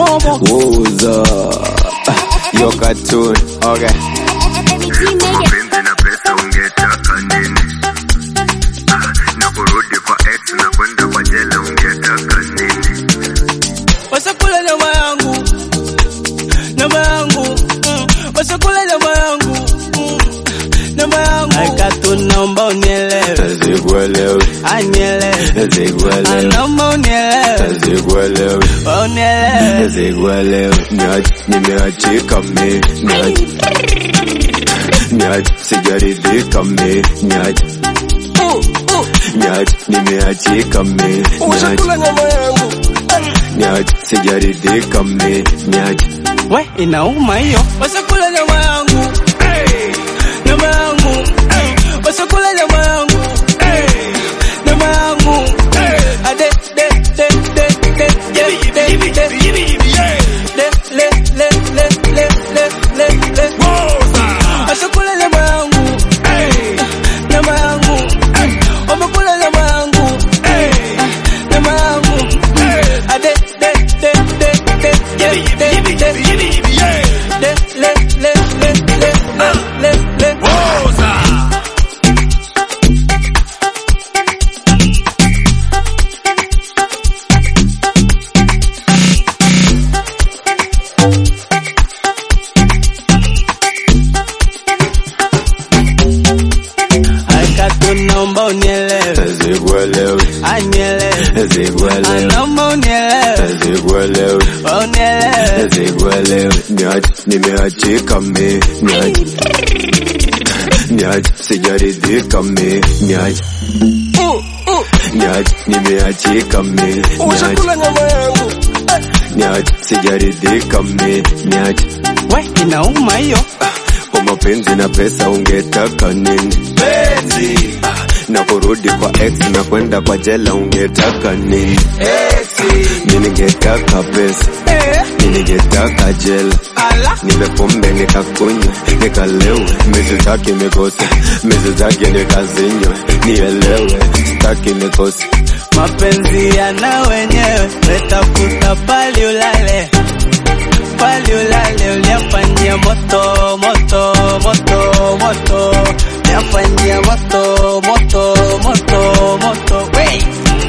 Woza. Yo cartoon. Okay. mapenzi na pesa ungetaka nini? Ah, na kurudi kwa ex na kwenda kwa jela ungetaka nini? Wasekula nyama yangu, nyama yangu, mm. wasekula nyama yangu, mm. nyama yangu. Aikatu naomba unielewe, Sikuelewi. anielewe, Sikuelewi. naomba unielewe, Sikuelewi. unielewe. Sikuelewi. Niache, nimeachika mi. Niache. Niache, sijaridhika mi. Niache. Niache, nimeachika mi. Niache. Wasekula nyama yangu, Niache, sijaridhika mi. Niache. we inauma hiyo. Wasekula nyama yangu, nyama yangu, wasekula nyama yangu, nyama yangu. Ade, de, de, de, de, de, de, de, de. Le, le, le, le, le, le, le, le. Wasekula nyama yangu, nyama yangu, wamekula nyama yangu, nyama yangu. Ade, de, de, de, de, de, de, de, de. Le, le, le, le, le, le, le, le. Aikatu naomba unielewe, Sikuelewi. anielewe, Sikuelewi. naomba unielewe, Sikuelewi. unielewe. Sikuelewi. Niache, nimeachika mi. Niache. Niache, sijaridhika mi. Niache. Niache, nimeachika mi. Niache. Ushakula nyama yangu, Niache, sijaridhika mi. Niache. we inauma hiyo. Kwa mapenzi na pesa ungetaka nini? Penzi. Na kurudi kwa ex na kwenda kwa jela ungetaka nini? Mimi ningetaka pesa, Eh, mimi ningetaka jela. ala. Nipe pombe nikakunywe, nikalewe, misitaki mikose, misitaki nikazinywe, nielewe, sitaki mikose. Mapenzi yana wenyewe, wetafuta pali ulale, pali ulale, uliafanyia moto moto moto moto, uliafanyia moto moto moto moto, wey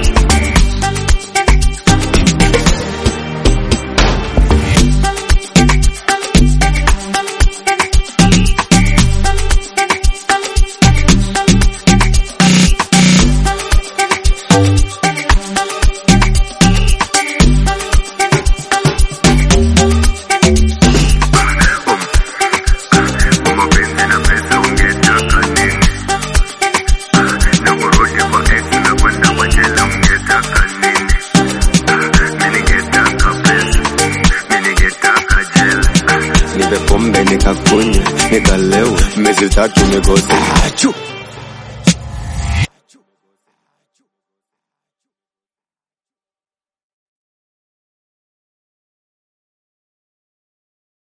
Kwa mapenzi na pesa ungetaka nini? Ah, na kurudi kwa ex na kwenda kwa jela ungetaka nini? Ah, mimi ningetaka pesa, mimi ningetaka jela. Nipe pombe nikakunywe, nikalewe, misitaki mikose. Achu.